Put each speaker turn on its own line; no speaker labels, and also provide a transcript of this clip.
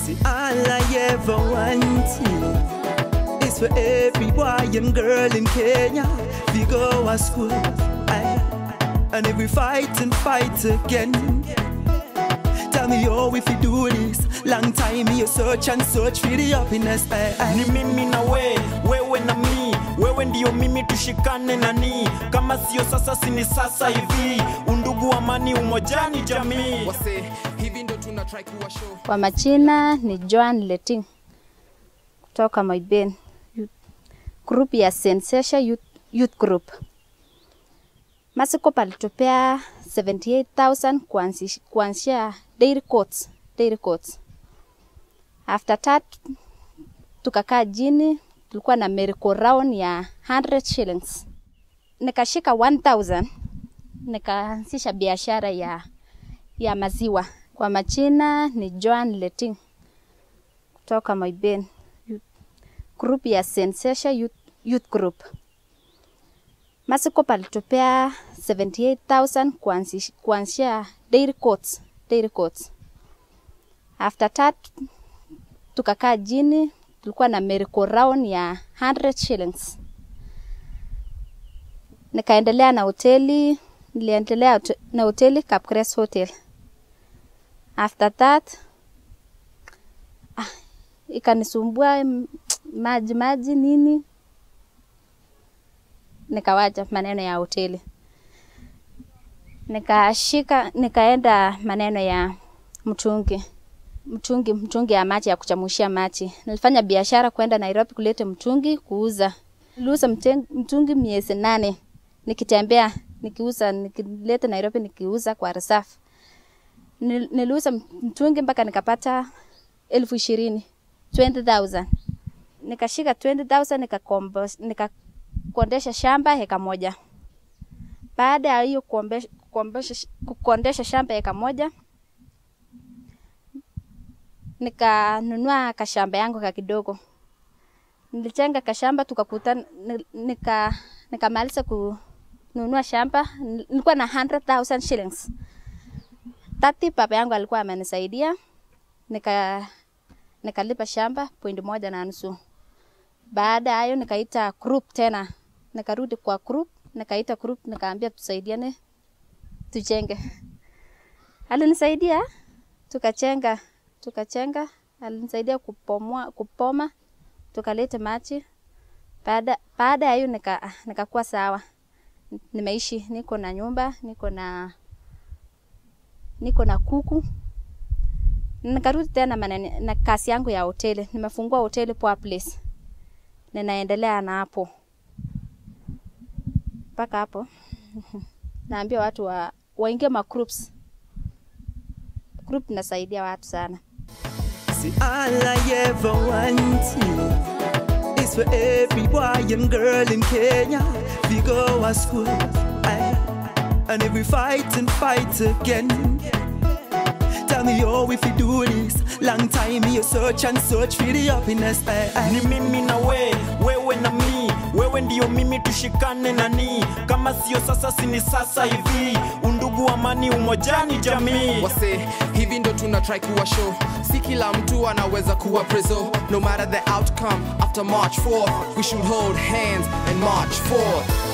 See, all I ever wanted is for every boy and girl in Kenya we go to school. Aye. And if we fight and fight again, tell me how if you do this. Long time you search and search for the happiness. Aye, aye.
ni mimi na we wewe na mi wewe ndio mimi tushikane nani kama sio sasa sini sasa hivi undugu amani umojani jamii
wase hivi ndo tuna try kuwa show
Kwa majina ni Joan Leting kutoka Moiben Youth- group ya Sensation Youth, Youth Group. Masiko palitupea 78,000 kuanzi- kuanzia dairy courts, dairy courts. After that tukakaa jini, tulikuwa na merry round ya 100 shillings. Nikashika 1000 nikaanzisha biashara ya ya maziwa. Kwa majina ni Joan Leting kutoka Moiben Youth- group ya Sensation Youth, Youth Group. Masiko palitupea 78,000 kuanzi- kuanzia dairy courts, dairy courts. After that tukakaa jini, tulikuwa na merry round ya 100 shillings. Nikaendelea na hoteli, niliendelea hote- na hoteli Capgras Hotel. After that ah, ikanisumbua mm, maji maji nini, nikawacha maneno ya hoteli, nikashika nikaenda maneno ya mtungi mtungi mtungi ya maji ya kuchamushia maji. Nilifanya biashara kwenda Nairobi kuleta mtungi kuuza. Niliuza mten- mtungi miezi nane nikitembea nikiuza, nikileta Nairobi nikiuza kwa reserve. Nil- Niliuza mtungi mpaka nikapata elfu ishirini 20,000 nikashika 20,000 nikakombo- nikakondesha shamba heka moja. Baada ya hiyo kuombe- kuombesha- kukondesha shamba heka moja nikanunua kashamba yangu ka kidogo. Nilichenga kashamba tukakuta nika nikamaliza kununua shamba, nilikuwa na 100,000 shillings. Tati baba yangu alikuwa amenisaidia nika nikalipa shamba point moja na nusu. Baada ya hayo nikaita group tena, nikarudi kwa group, nikaita group, nikaambia tusaidiane tujenge. Alinisaidia tukachenga tukachenga, alinisaidia kupomoa kupoma, tukaleta maji. Baada baada ya hiyo nika nikakuwa sawa, nimeishi, niko na nyumba, niko na niko na kuku. Nikarudi tena manene, na kazi yangu ya hoteli, nimefungua hoteli Poa Place, ninaendelea na hapo mpaka hapo. Naambia watu wa waingie ma groups. Group inasaidia watu sana.
See, all I ever wanted is for every boy and girl in Kenya we go to school. Aye. And if we fight and fight again, tell me how if you do this. Long time you search and search for the happiness. Aye, aye.
ni mimi na we wewe na mi wewe ndio mimi tushikane nani kama sio sasa sini sasa hivi undugu amani umojani jamii
wase hivi ndo tuna try kuwa show si kila mtu anaweza kuwa preso no matter the outcome after march 4 we should hold hands and march forth